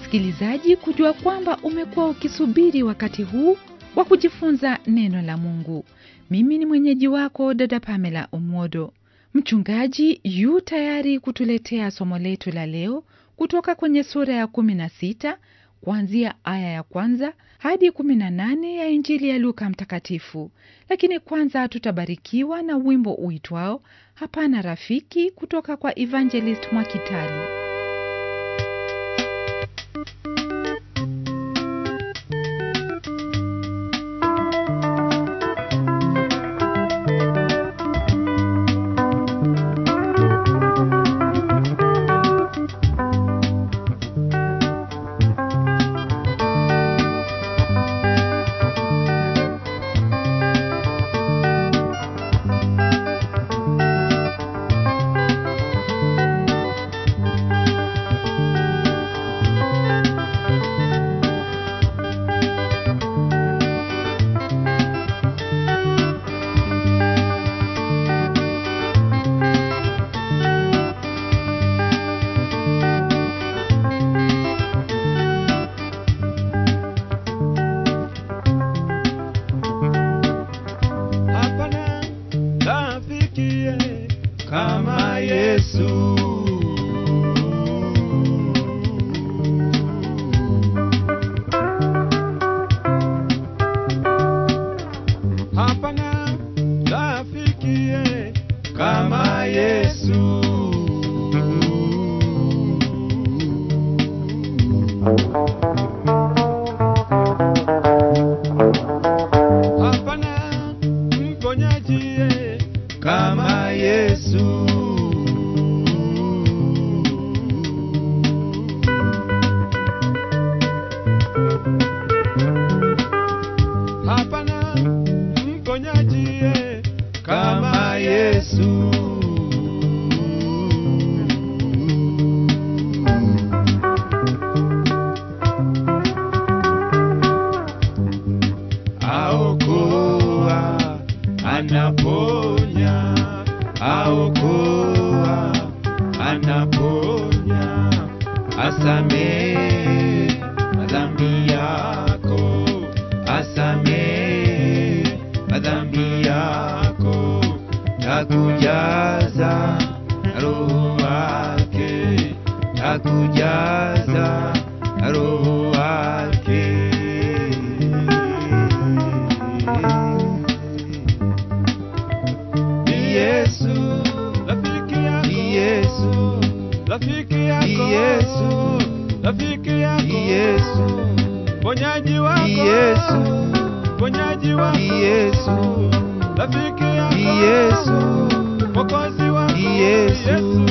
msikilizaji kujua kwamba umekuwa ukisubiri wakati huu wa kujifunza neno la mungu mimi ni mwenyeji wako dada pamela umodo mchungaji yu tayari kutuletea somo letu la leo kutoka kwenye sura ya 16 kuanzia aya ya kwanza hadi 18 ya injili ya luka mtakatifu lakini kwanza tutabarikiwa na wimbo uitwao hapana rafiki kutoka kwa evangelist mwakitalu hapana rafikie kama Yesu. Hapana rafikie kama Yesu. Hapana mponyaji kama Yesu. Hapana mponyaji kama Yesu. Aokoa, anaponya, aokoa, anaponya, asamehe madhambi yako, asamehe madhambi yako, takujaza na roho wake, takujaza na roho wake. Ni Yesu, rafiki yako. Ni Yesu, rafiki yako. Ni Yesu, rafiki yako. Ni Yesu, ponyaji wako. Ni Yesu, ponyaji wako. Ni Yesu, rafiki yako. Ni Yesu, mwokozi wako. Ni Yesu.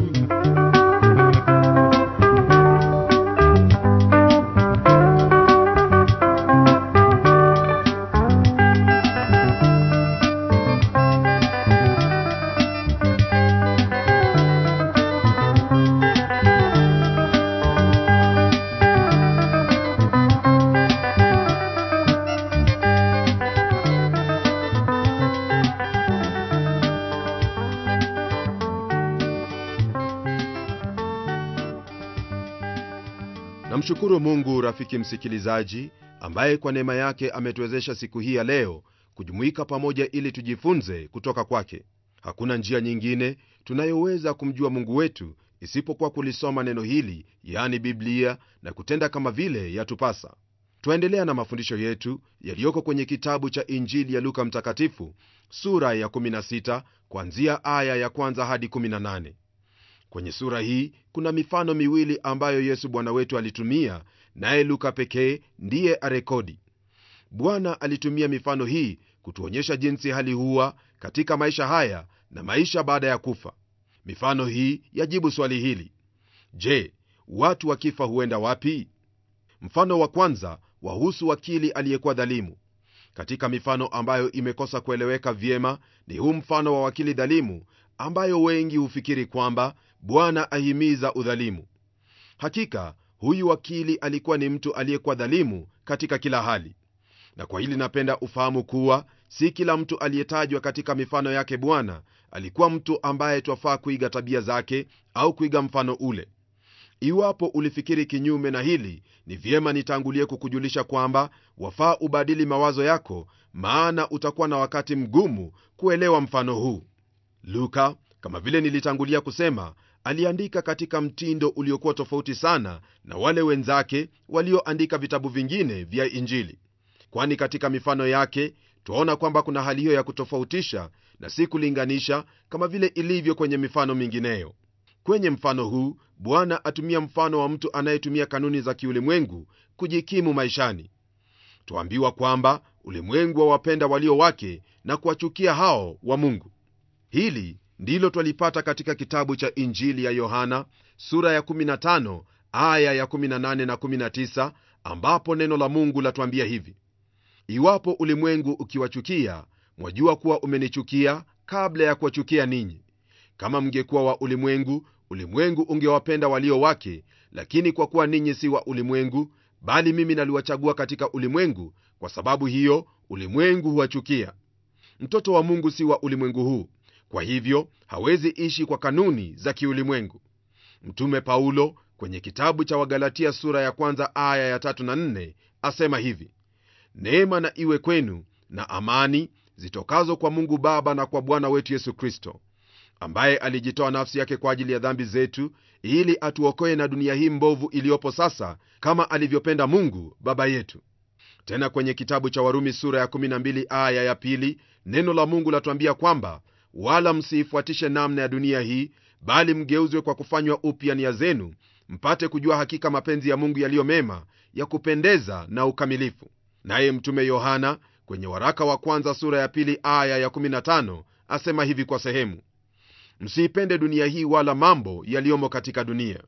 namshukuru mungu rafiki msikilizaji ambaye kwa neema yake ametuwezesha siku hii ya leo kujumuika pamoja ili tujifunze kutoka kwake hakuna njia nyingine tunayoweza kumjua mungu wetu isipokuwa kulisoma neno hili yani biblia na kutenda kama vile yatupasa twaendelea na mafundisho yetu yaliyoko kwenye kitabu cha injili ya luka mtakatifu sura ya 16 kuanzia aya ya kwanza hadi 18 kwenye sura hii kuna mifano miwili ambayo yesu bwana wetu alitumia naye luka pekee ndiye arekodi bwana alitumia mifano hii kutuonyesha jinsi hali huwa katika maisha haya na maisha baada ya kufa mifano hii yajibu swali hili je watu wakifa huenda wapi mfano wa kwanza wahusu wakili aliyekuwa dhalimu katika mifano ambayo imekosa kueleweka vyema ni huu mfano wa wakili dhalimu ambayo wengi hufikiri kwamba bwana ahimiza udhalimu hakika huyu wakili alikuwa ni mtu aliyekuwa dhalimu katika kila hali na kwa hili napenda ufahamu kuwa si kila mtu aliyetajwa katika mifano yake bwana alikuwa mtu ambaye twafaa kuiga tabia zake au kuiga mfano ule iwapo ulifikiri kinyume na hili ni vyema nitangulie kukujulisha kwamba wafaa ubadili mawazo yako maana utakuwa na wakati mgumu kuelewa mfano huu luka kama vile nilitangulia kusema aliandika katika mtindo uliokuwa tofauti sana na wale wenzake walioandika vitabu vingine vya injili kwani katika mifano yake twaona kwamba kuna hali hiyo ya kutofautisha na si kulinganisha kama vile ilivyo kwenye mifano mingineyo kwenye mfano huu bwana atumia mfano wa mtu anayetumia kanuni za kiulimwengu kujikimu maishani twaambiwa kwamba ulimwengu wawapenda walio wake na kuwachukia hao wa mungu hili ndilo twalipata katika kitabu cha injili ya yohana sura ya 15 aya ya 18 na 19 ambapo neno la mungu latwambia hivi iwapo ulimwengu ukiwachukia mwajua kuwa umenichukia kabla ya kuwachukia ninyi kama mngekuwa wa ulimwengu ulimwengu ungewapenda walio wake lakini kwa kuwa ninyi si wa ulimwengu bali mimi naliwachagua katika ulimwengu kwa sababu hiyo ulimwengu huwachukia mtoto wa mungu si wa ulimwengu huu kwa hivyo hawezi ishi kwa kanuni za kiulimwengu mtume paulo kwenye kitabu cha wagalatia sura ya kwanza aya ya tatu na nne asema hivi neema na iwe kwenu na amani zitokazo kwa mungu baba na kwa bwana wetu yesu kristo ambaye alijitoa nafsi yake kwa ajili ya dhambi zetu ili atuokoe na dunia hii mbovu iliyopo sasa kama alivyopenda mungu baba yetu tena kwenye kitabu cha warumi sura ya 12 aya ya pili neno la mungu latuambia kwamba wala msiifuatishe namna ya dunia hii bali mgeuzwe kwa kufanywa upya nia zenu mpate kujua hakika mapenzi ya mungu yaliyo mema ya kupendeza na ukamilifu naye mtume yohana kwenye waraka wa kwanza sura ya pili aya ya 15 asema hivi kwa sehemu msiipende dunia hii wala mambo yaliyomo katika dunia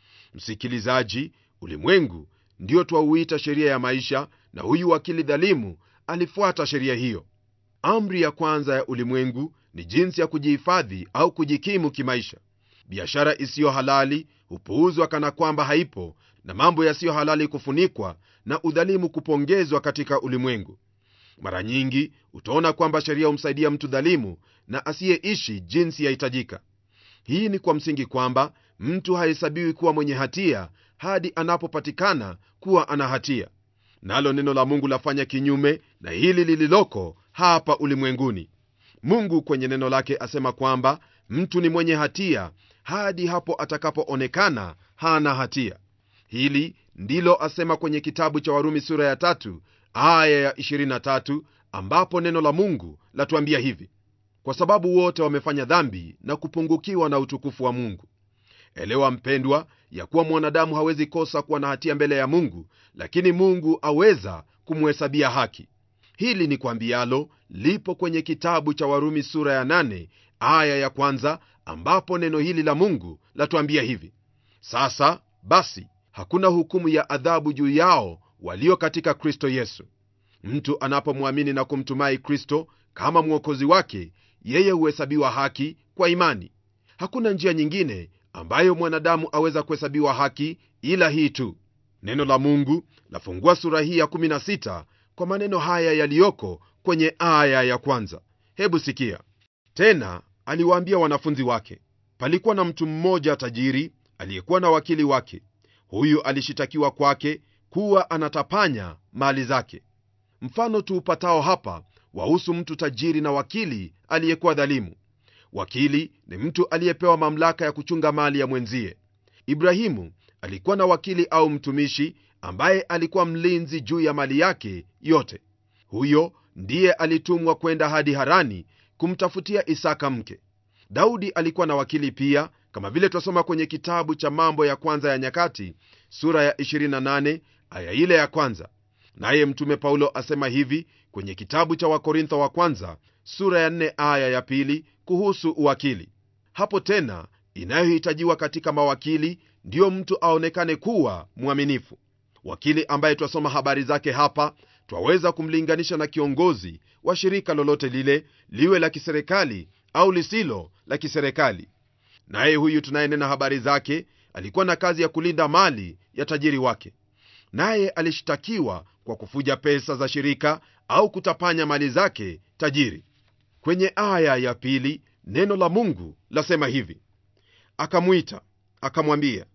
msikilizaji ulimwengu ndio twauita sheria ya maisha na huyu wakili dhalimu alifuata sheria hiyo amri ya kwanza ya ulimwengu ni jinsi ya kujihifadhi au kujikimu kimaisha biashara isiyo halali hupuuzwa kana kwamba haipo na mambo yasiyo halali kufunikwa na udhalimu kupongezwa katika ulimwengu mara nyingi utaona kwamba sheria humsaidia mtu dhalimu na asiyeishi jinsi yahitajika hii ni kwa msingi kwamba mtu hahesabiwi kuwa mwenye hatia hadi anapopatikana kuwa ana hatia nalo neno la mungu lafanya kinyume na hili lililoko hapa ulimwenguni mungu kwenye neno lake asema kwamba mtu ni mwenye hatia hadi hapo atakapoonekana hana hatia hili ndilo asema kwenye kitabu cha warumi sura ya tatu aya ya 23 ambapo neno la mungu latuambia hivi kwa sababu wote wamefanya dhambi na kupungukiwa na utukufu wa mungu elewa mpendwa ya kuwa mwanadamu hawezi kosa kuwa na hatia mbele ya mungu lakini mungu aweza kumhesabia haki hili ni kwambialo lipo kwenye kitabu cha warumi sura ya 8 aya ya kwanza ambapo neno hili la mungu latuambia hivi sasa basi hakuna hukumu ya adhabu juu yao walio katika kristo yesu mtu anapomwamini na kumtumai kristo kama mwokozi wake yeye huhesabiwa haki kwa imani hakuna njia nyingine ambayo mwanadamu aweza kuhesabiwa haki ila hii tu neno la mungu lafungua sura hii ya 16 kwa maneno haya yaliyoko kwenye aya ya kwanza hebu sikia tena aliwaambia wanafunzi wake palikuwa na mtu mmoja tajiri aliyekuwa na wakili wake huyu alishitakiwa kwake kuwa anatapanya mali zake mfano tuupatao hapa wahusu mtu tajiri na wakili aliyekuwa dhalimu wakili ni mtu aliyepewa mamlaka ya kuchunga mali ya mwenzie ibrahimu alikuwa na wakili au mtumishi ambaye alikuwa mlinzi juu ya mali yake yote huyo ndiye alitumwa kwenda hadi harani kumtafutia isaka mke daudi alikuwa na wakili pia kama vile twasoma kwenye kitabu cha mambo ya kwanza ya nyakati sura ya 28 aya ile ya kwanza naye mtume paulo asema hivi kwenye kitabu cha wakorintho wa kwanza sura ya 4 aya ya pili kuhusu uwakili hapo tena inayohitajiwa katika mawakili ndiyo mtu aonekane kuwa mwaminifu wakili ambaye twasoma habari zake hapa twaweza kumlinganisha na kiongozi wa shirika lolote lile liwe la kiserikali au lisilo la kiserikali naye huyu tunayenena habari zake alikuwa na kazi ya kulinda mali ya tajiri wake naye alishtakiwa kwa kufuja pesa za shirika au kutapanya mali zake tajiri kwenye aya ya pili neno la mungu lasema hivi akamwita akamwambia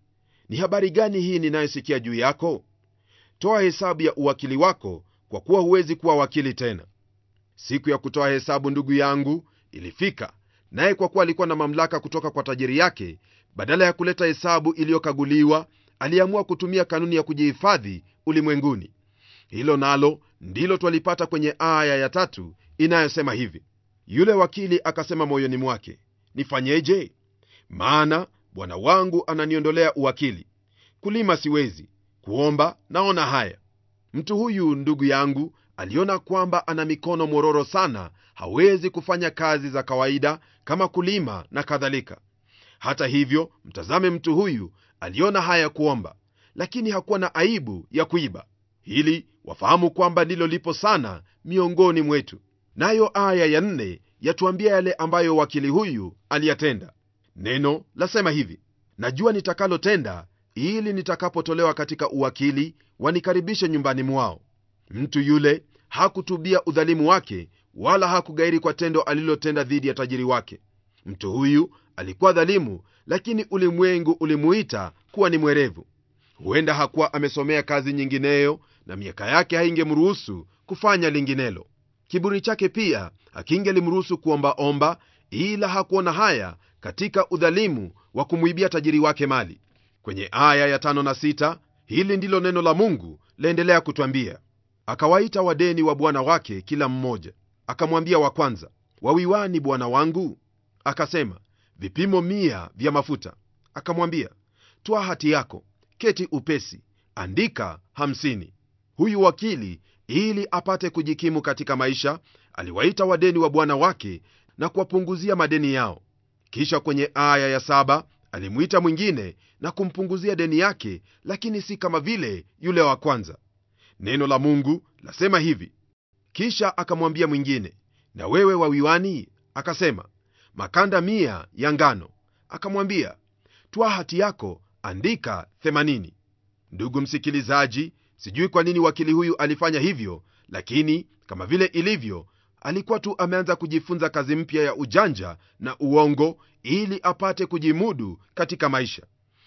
ni habari gani hii ninayosikia juu yako toa hesabu ya uwakili wako kwa kuwa huwezi kuwa wakili tena siku ya kutoa hesabu ndugu yangu ilifika naye kwa kuwa alikuwa na mamlaka kutoka kwa tajiri yake badala ya kuleta hesabu iliyokaguliwa aliamua kutumia kanuni ya kujihifadhi ulimwenguni hilo nalo ndilo twalipata kwenye aya ya tatu inayosema hivi yule wakili akasema moyoni mwake nifanyeje maana bwana wangu ananiondolea uwakili kulima siwezi kuomba naona haya mtu huyu ndugu yangu aliona kwamba ana mikono mororo sana hawezi kufanya kazi za kawaida kama kulima na kadhalika hata hivyo mtazame mtu huyu aliona haya kuomba lakini hakuwa na aibu ya kuiba hili wafahamu kwamba ndilo lipo sana miongoni mwetu nayo aya ya nne yatuambia yale ambayo wakili huyu aliyatenda neno lasema hivi najua nitakalotenda ili nitakapotolewa katika uwakili wanikaribishe nyumbani mwao mtu yule hakutubia udhalimu wake wala hakugairi kwa tendo alilotenda dhidi ya tajiri wake mtu huyu alikuwa dhalimu lakini ulimwengu ulimuita kuwa ni mwerevu huenda hakuwa amesomea kazi nyingineyo na miaka yake haingemruhusu kufanya linginelo kiburi chake pia hakingelimruhusu kuombaomba ila hakuona haya katika udhalimu wa kumwibia tajiri wake mali kwenye aya ya tano na sita hili ndilo neno la mungu laendelea kutwambia akawaita wadeni wa bwana wake kila mmoja akamwambia wa kwanza wawiwani bwana wangu akasema vipimo mia vya mafuta akamwambia twa hati yako keti upesi andika hamsini huyu wakili ili apate kujikimu katika maisha aliwaita wadeni wa bwana wake na kuwapunguzia madeni yao kisha kwenye aya ya saba alimwita mwingine na kumpunguzia deni yake lakini si kama vile yule wa kwanza neno la mungu lasema hivi kisha akamwambia mwingine na wewe wawiwani akasema makanda mia ya ngano akamwambia twa hati yako andika 80 ndugu msikilizaji sijui kwa nini wakili huyu alifanya hivyo lakini kama vile ilivyo alikuwa tu ameanza kujifunza kazi mpya ya ujanja na uongo ili apate kujimudu katika maisha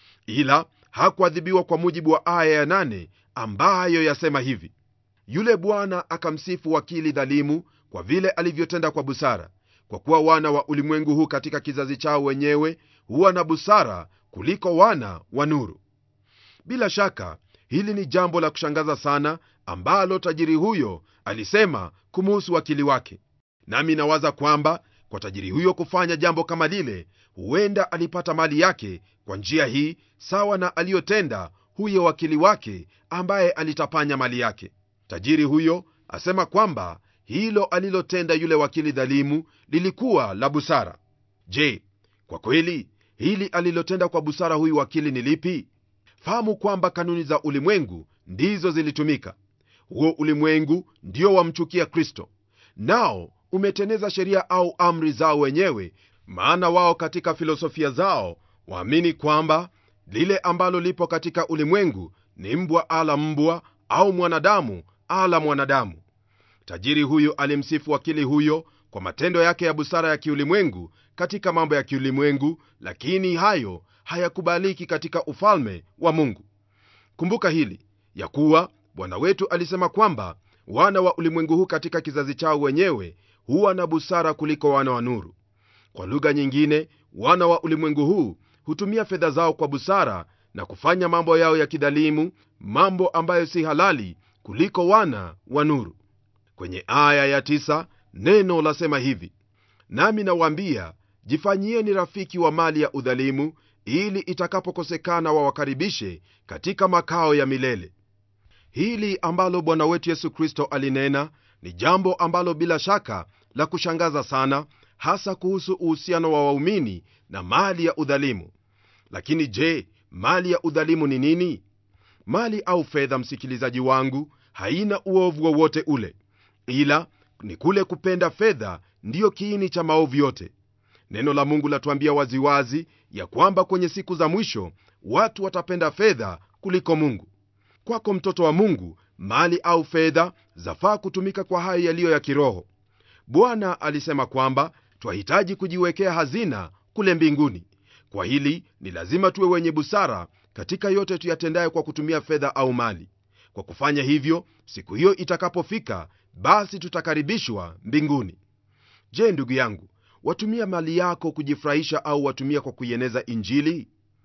ila hakuadhibiwa kwa mujibu wa aya ya nane ambayo yasema hivi yule bwana akamsifu wakili dhalimu kwa vile alivyotenda kwa busara kwa kuwa wana wa ulimwengu huu katika kizazi chao wenyewe huwa na busara kuliko wana wa nuru bila shaka hili ni jambo la kushangaza sana ambalo tajiri huyo alisema kumuhusu wakili wake nami nawaza kwamba kwa tajiri huyo kufanya jambo kama lile huenda alipata mali yake kwa njia hii sawa na aliyotenda huyo wakili wake ambaye alitapanya mali yake tajiri huyo asema kwamba hilo alilotenda yule wakili dhalimu lilikuwa la busara je kwa kweli hili alilotenda kwa busara huyu wakili ni lipi fahamu kwamba kanuni za ulimwengu ndizo zilitumika huo ulimwengu ndio wamchukia kristo nao umeteneza sheria au amri zao wenyewe maana wao katika filosofia zao waamini kwamba lile ambalo lipo katika ulimwengu ni mbwa ala mbwa au mwanadamu ala mwanadamu tajiri huyu alimsifu wakili huyo kwa matendo yake ya busara ya kiulimwengu katika mambo ya kiulimwengu lakini hayo hayakubaliki katika ufalme wa mungu kumbuka hili ya kuwa bwana wetu alisema kwamba wana wa ulimwengu huu katika kizazi chao wenyewe huwa na busara kuliko wana wa nuru kwa lugha nyingine wana wa ulimwengu huu hutumia fedha zao kwa busara na kufanya mambo yao ya kidhalimu mambo ambayo si halali kuliko wana wa nuru kwenye aya ya tisa, neno lasema hivi nami nawaambia jifanyieni rafiki wa mali ya udhalimu ili itakapokosekana wawakaribishe katika makao ya milele hili ambalo bwana wetu yesu kristo alinena ni jambo ambalo bila shaka la kushangaza sana hasa kuhusu uhusiano wa waumini na mali ya udhalimu lakini je mali ya udhalimu ni nini mali au fedha msikilizaji wangu haina uovu wowote ule ila ni kule kupenda fedha ndiyo kiini cha maovu yote neno la mungu latuambia waziwazi ya kwamba kwenye siku za mwisho watu watapenda fedha kuliko mungu kwako mtoto wa mungu mali au fedha zafaa kutumika kwa hayo yaliyo ya kiroho bwana alisema kwamba twahitaji kujiwekea hazina kule mbinguni kwa hili ni lazima tuwe wenye busara katika yote tuyatendayo kwa kutumia fedha au mali kwa kufanya hivyo siku hiyo itakapofika basi tutakaribishwa mbinguni je ndugu yangu watumia mali yako kujifurahisha au watumia kwa kuieneza injili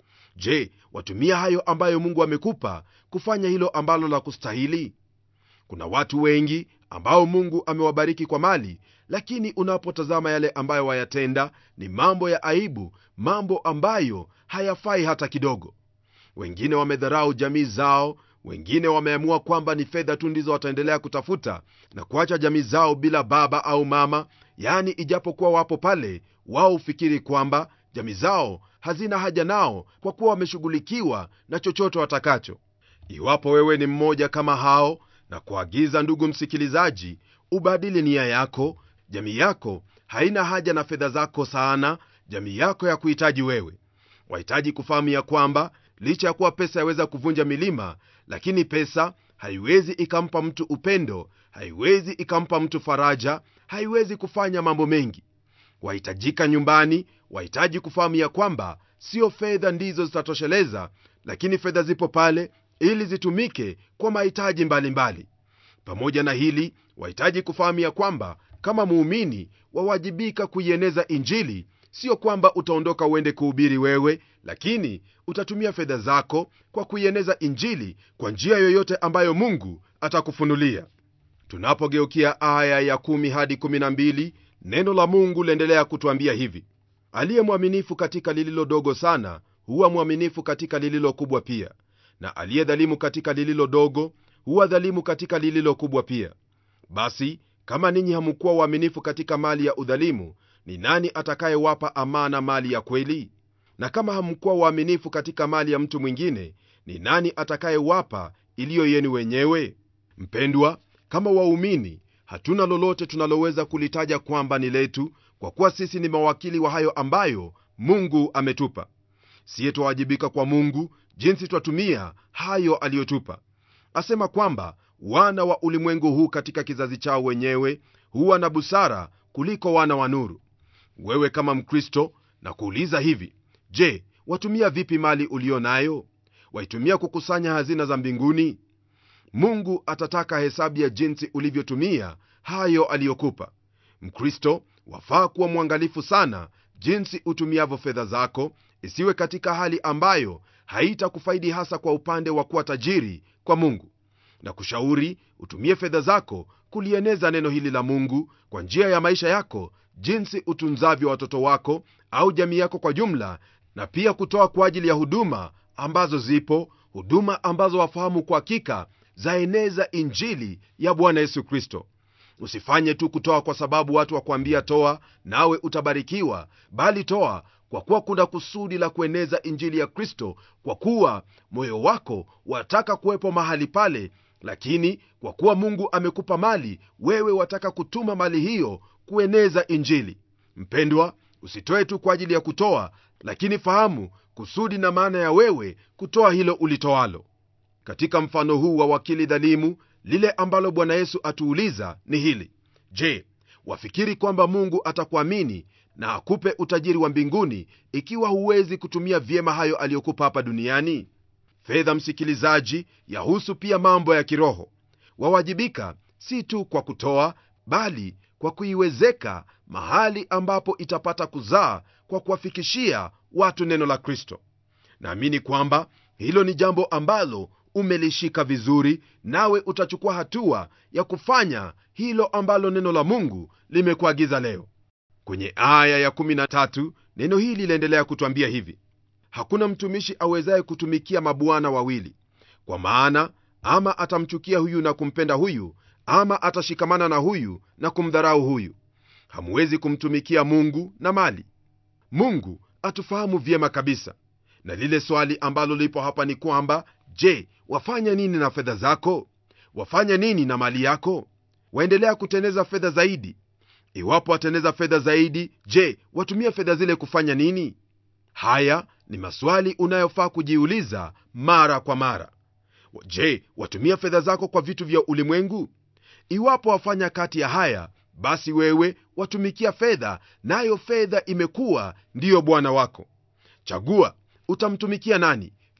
je watumia hayo ambayo mungu amekupa kufanya hilo ambalo la kustahili kuna watu wengi ambao mungu amewabariki kwa mali lakini unapotazama yale ambayo wayatenda ni mambo ya aibu mambo ambayo hayafai hata kidogo wengine wamedharau jamii zao wengine wameamua kwamba ni fedha tu ndizo wataendelea kutafuta na kuacha jamii zao bila baba au mama yaani ijapokuwa wapo pale wao hufikiri kwamba jamii zao hazina haja nao kwa kuwa wameshughulikiwa na chochote watakacho iwapo wewe ni mmoja kama hao na kuagiza ndugu msikilizaji ubadili nia yako jamii yako haina haja na fedha zako sana jamii yako ya kuhitaji wewe wahitaji kufahamu ya kwamba licha ya kuwa pesa yaweza kuvunja milima lakini pesa haiwezi ikampa mtu upendo haiwezi ikampa mtu faraja haiwezi kufanya mambo mengi wahitajika nyumbani wahitaji kufahamu ya kwamba sio fedha ndizo zitatosheleza lakini fedha zipo pale ili zitumike kwa mahitaji mbalimbali pamoja na hili wahitaji kufahamu ya kwamba kama muumini wawajibika kuieneza injili sio kwamba utaondoka uende kuhubiri wewe lakini utatumia fedha zako kwa kuieneza injili kwa njia yoyote ambayo mungu atakufunulia tunapogeukia aya ya 1 hadi 12 neno la mungu liendelea kutwambia hivi aliye mwaminifu katika lililo dogo sana huwa mwaminifu katika lililo kubwa pia na aliye dhalimu katika lililo dogo huwa dhalimu katika lililo kubwa pia basi kama ninyi hamukuwa uaminifu katika mali ya udhalimu ni nani atakayewapa amana mali ya kweli na kama hamkuwa waaminifu katika mali ya mtu mwingine ni nani atakayewapa iliyo yenu wenyewe mpendwa kama waumini hatuna lolote tunaloweza kulitaja kwamba ni letu kwa kuwa sisi ni mawakili wa hayo ambayo mungu ametupa siye twawajibika kwa mungu jinsi twatumia hayo aliyotupa asema kwamba wana wa ulimwengu huu katika kizazi chao wenyewe huwa na busara kuliko wana wa nuru wewe kama mkristo na kuuliza hivi je watumia vipi mali uliyo nayo waitumia kukusanya hazina za mbinguni mungu atataka hesabu ya jinsi ulivyotumia hayo aliyokupa mkristo wafaa kuwa mwangalifu sana jinsi utumiavyo fedha zako isiwe katika hali ambayo haitakufaidi hasa kwa upande wa kuwa tajiri kwa mungu na kushauri utumie fedha zako kulieneza neno hili la mungu kwa njia ya maisha yako jinsi utunzavyo watoto wako au jamii yako kwa jumla na pia kutoa kwa ajili ya huduma ambazo zipo huduma ambazo wafahamu kwa hakika zaeneza injili ya bwana yesu kristo usifanye tu kutoa kwa sababu watu wakuambia toa nawe utabarikiwa bali toa kwa kuwa kuna kusudi la kueneza injili ya kristo kwa kuwa moyo wako wataka kuwepo mahali pale lakini kwa kuwa mungu amekupa mali wewe wataka kutuma mali hiyo kueneza injili mpendwa usitoe tu kwa ajili ya kutoa lakini fahamu kusudi na maana ya wewe kutoa hilo ulitoalo katika mfano huu wa wakili dhalimu lile ambalo bwana yesu atuuliza ni hili je wafikiri kwamba mungu atakuamini na akupe utajiri wa mbinguni ikiwa huwezi kutumia vyema hayo aliyokupa hapa duniani fedha msikilizaji yahusu pia mambo ya kiroho wawajibika si tu kwa kutoa bali kwa kuiwezeka mahali ambapo itapata kuzaa kwa kuwafikishia watu neno la kristo naamini kwamba hilo ni jambo ambalo umelishika vizuri nawe utachukua hatua ya kufanya hilo ambalo neno la mungu limekuagiza leo kwenye aya ya13 neno hili linaendelea kutwambia hivi hakuna mtumishi awezaye kutumikia mabwana wawili kwa maana ama atamchukia huyu na kumpenda huyu ama atashikamana na huyu na kumdharau huyu hamuwezi kumtumikia mungu na mali mungu atufahamu vyema kabisa na lile swali ambalo lipo hapa ni kwamba je wafanya nini na fedha zako wafanya nini na mali yako waendelea kuteneza fedha zaidi iwapo wateneza fedha zaidi je watumia fedha zile kufanya nini haya ni maswali unayofaa kujiuliza mara kwa mara je watumia fedha zako kwa vitu vya ulimwengu iwapo wafanya kati ya haya basi wewe watumikia fedha nayo fedha imekuwa ndiyo bwana wako chagua utamtumikia nani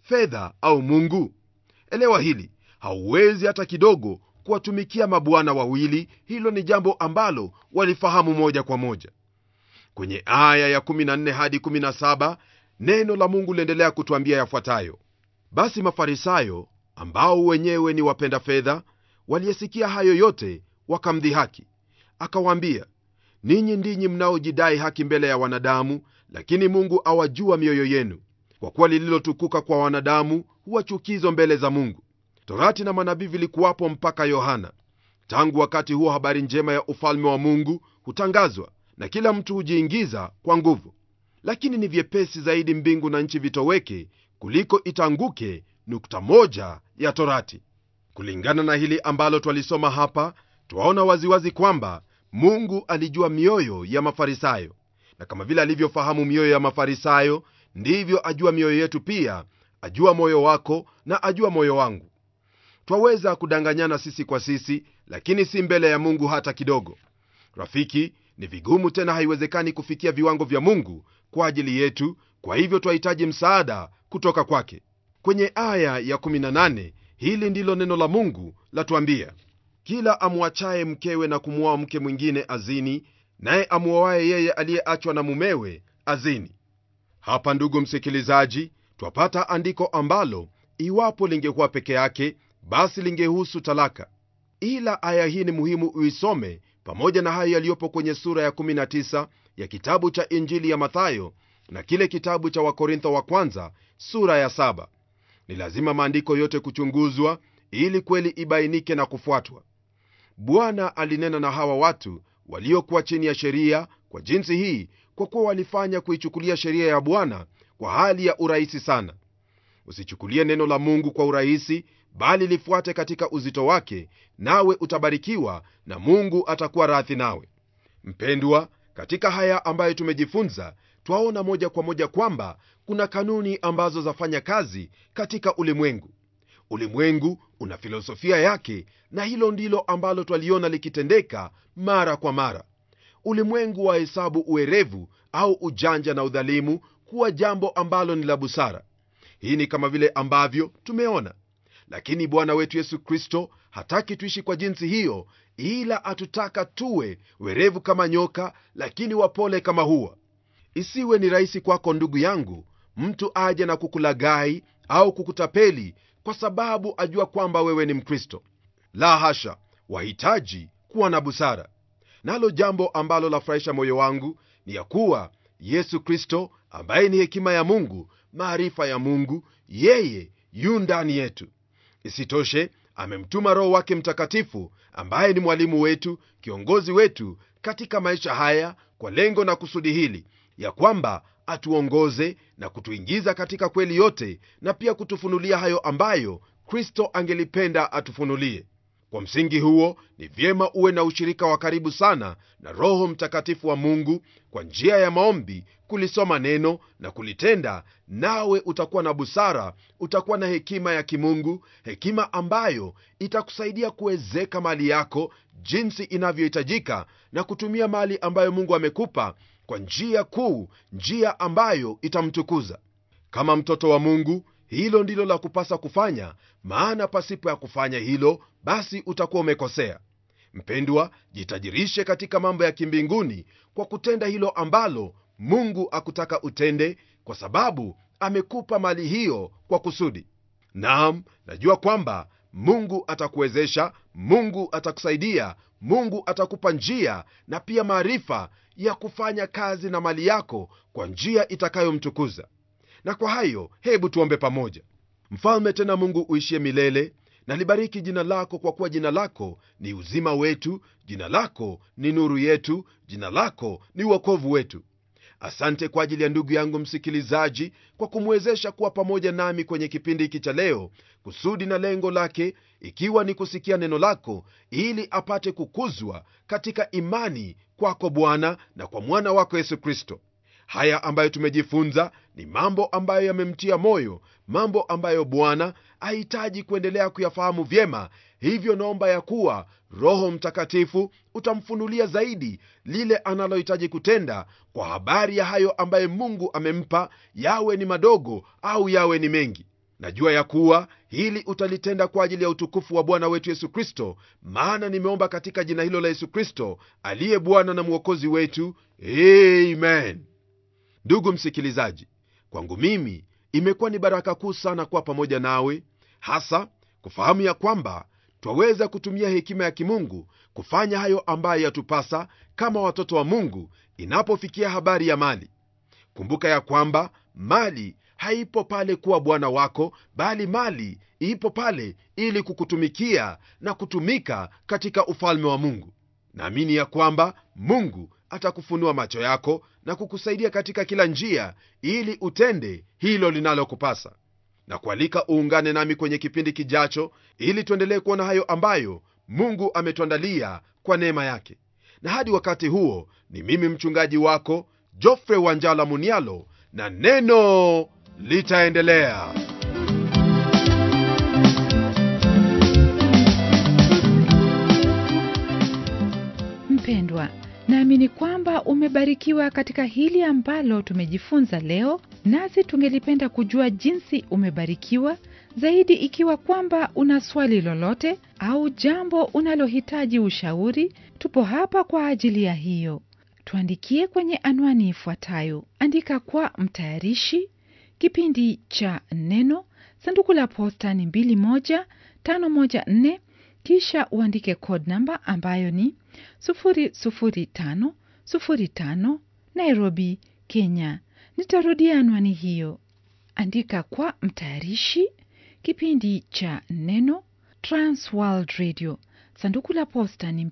fedha au mungu elewa hili hauwezi hata kidogo kuwatumikia mabwana wawili hilo ni jambo ambalo walifahamu moja kwa moja kwenye aya ya 14 hadi 17 neno la mungu liendelea kutwambia yafuatayo basi mafarisayo ambao wenyewe ni wapenda fedha waliyesikia hayo yote wakamdhihaki akawaambia ninyi ndinyi mnaojidai haki mbele ya wanadamu lakini mungu awajua mioyo yenu kwa kuwa lililotukuka kwa wanadamu huwa chukizo mbele za mungu torati na manabii vilikuwapo mpaka yohana tangu wakati huo habari njema ya ufalme wa mungu hutangazwa na kila mtu hujiingiza kwa nguvu lakini ni vyepesi zaidi mbingu na nchi vitoweke kuliko itanguke nukta moja ya torati kulingana na hili ambalo twalisoma hapa twaona waziwazi kwamba mungu alijua mioyo ya mafarisayo na kama vile alivyofahamu mioyo ya mafarisayo ndivyo ajua mioyo yetu pia ajua moyo wako na ajua moyo wangu twaweza kudanganyana sisi kwa sisi lakini si mbele ya mungu hata kidogo rafiki ni vigumu tena haiwezekani kufikia viwango vya mungu kwa ajili yetu kwa hivyo twahitaji msaada kutoka kwake kwenye aya ya 18 hili ndilo neno la mungu latuambia kila amwachaye mkewe na kumwoa mke mwingine azini naye amwoaye yeye aliyeachwa na mumewe azini hapa ndugu msikilizaji twapata andiko ambalo iwapo lingekuwa peke yake basi lingehusu talaka ila aya hii ni muhimu uisome pamoja na hayo yaliyopo kwenye sura ya 19 ya kitabu cha injili ya mathayo na kile kitabu cha wakorintho wa kwanza sura ya 7 ni lazima maandiko yote kuchunguzwa ili kweli ibainike na kufuatwa bwana alinena na hawa watu waliokuwa chini ya sheria kwa jinsi hii kwa kuwa walifanya kuichukulia sheria ya bwana kwa hali ya urahisi sana usichukulie neno la mungu kwa urahisi bali lifuate katika uzito wake nawe utabarikiwa na mungu atakuwa radhi nawe mpendwa katika haya ambayo tumejifunza twaona moja kwa moja kwamba kuna kanuni ambazo zafanya kazi katika ulimwengu ulimwengu una filosofia yake na hilo ndilo ambalo twaliona likitendeka mara kwa mara ulimwengu wa hesabu uerevu au ujanja na udhalimu kuwa jambo ambalo ni la busara hii ni kama vile ambavyo tumeona lakini bwana wetu yesu kristo hataki tuishi kwa jinsi hiyo ila atutaka tuwe werevu kama nyoka lakini wapole kama huwa isiwe ni rahisi kwako ndugu yangu mtu aje na kukulagai au kukutapeli kwa sababu ajua kwamba wewe ni mkristo la hasha wahitaji kuwa na busara nalo jambo ambalo lafurahisha moyo wangu ni ya kuwa yesu kristo ambaye ni hekima ya mungu maarifa ya mungu yeye yu ndani yetu isitoshe amemtuma roho wake mtakatifu ambaye ni mwalimu wetu kiongozi wetu katika maisha haya kwa lengo na kusudi hili ya kwamba atuongoze na kutuingiza katika kweli yote na pia kutufunulia hayo ambayo kristo angelipenda atufunulie kwa msingi huo ni vyema uwe na ushirika wa karibu sana na roho mtakatifu wa mungu kwa njia ya maombi kulisoma neno na kulitenda nawe utakuwa na busara utakuwa na hekima ya kimungu hekima ambayo itakusaidia kuwezeka mali yako jinsi inavyohitajika na kutumia mali ambayo mungu amekupa kwa njia kuu njia ambayo itamtukuza kama mtoto wa mungu hilo ndilo la kupasa kufanya maana pasipo ya kufanya hilo basi utakuwa umekosea mpendwa jitajirishe katika mambo ya kimbinguni kwa kutenda hilo ambalo mungu akutaka utende kwa sababu amekupa mali hiyo kwa kusudi naam najua kwamba mungu atakuwezesha mungu atakusaidia mungu atakupa njia na pia maarifa ya kufanya kazi na mali yako kwa njia itakayomtukuza na kwa hayo hebu tuombe pamoja mfalme tena mungu uishie milele na libariki jina lako kwa kuwa jina lako ni uzima wetu jina lako ni nuru yetu jina lako ni uokovu wetu asante kwa ajili ya ndugu yangu msikilizaji kwa kumwezesha kuwa pamoja nami kwenye kipindi hiki cha leo kusudi na lengo lake ikiwa ni kusikia neno lako ili apate kukuzwa katika imani kwako bwana na kwa mwana wako yesu kristo haya ambayo tumejifunza ni mambo ambayo yamemtia moyo mambo ambayo bwana ahitaji kuendelea kuyafahamu vyema hivyo naomba ya kuwa roho mtakatifu utamfunulia zaidi lile analohitaji kutenda kwa habari ya hayo ambaye mungu amempa yawe ni madogo au yawe ni mengi najua ya kuwa hili utalitenda kwa ajili ya utukufu wa bwana wetu yesu kristo maana nimeomba katika jina hilo la yesu kristo aliye bwana na mwokozi wetu amen ndugu msikilizaji kwangu mimi imekuwa ni baraka kuu sana kuwa pamoja nawe hasa kufahamu ya kwamba twaweza kutumia hekima ya kimungu kufanya hayo ambayo yatupasa kama watoto wa mungu inapofikia habari ya mali kumbuka ya kwamba mali haipo pale kuwa bwana wako bali mali ipo pale ili kukutumikia na kutumika katika ufalme wa mungu naamini ya kwamba mungu atakufunua macho yako na kukusaidia katika kila njia ili utende hilo linalokupasa na kualika uungane nami kwenye kipindi kijacho ili tuendelee kuona hayo ambayo mungu ametuandalia kwa neema yake na hadi wakati huo ni mimi mchungaji wako jofre wanjala munialo na neno litaendelea mpendwa naamini kwamba umebarikiwa katika hili ambalo tumejifunza leo nasi tungelipenda kujua jinsi umebarikiwa zaidi ikiwa kwamba una swali lolote au jambo unalohitaji ushauri tupo hapa kwa ajili ya hiyo tuandikie kwenye anwani ifuatayo andika kwa mtayarishi kipindi cha neno sanduku la posta ni 21514 kisha uandike code namba ambayo ni 00505 nairobi kenya nitarudia anwani hiyo andika kwa mtayarishi kipindi cha neno transworld radio sanduku la posta ni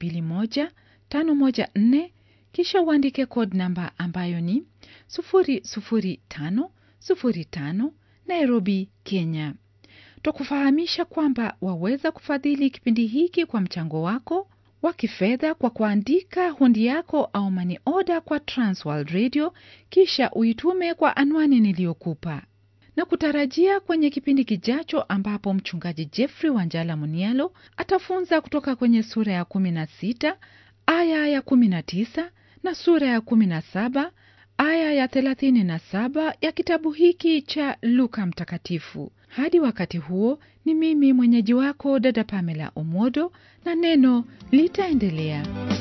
21514 kisha uandike code namba ambayo ni 00505 nairobi kenya twakufahamisha kwamba waweza kufadhili kipindi hiki kwa mchango wako wa kifedha kwa kuandika hundi yako au mani oda kwa transworld radio kisha uitume kwa anwani niliyokupa na kutarajia kwenye kipindi kijacho ambapo mchungaji jeffrey wanjala munialo atafunza kutoka kwenye sura ya 16 aya ya 19 na sura ya 17 aya ya 37 ya kitabu hiki cha luka mtakatifu hadi wakati huo ni mimi mwenyeji wako dada pamela omodo na neno litaendelea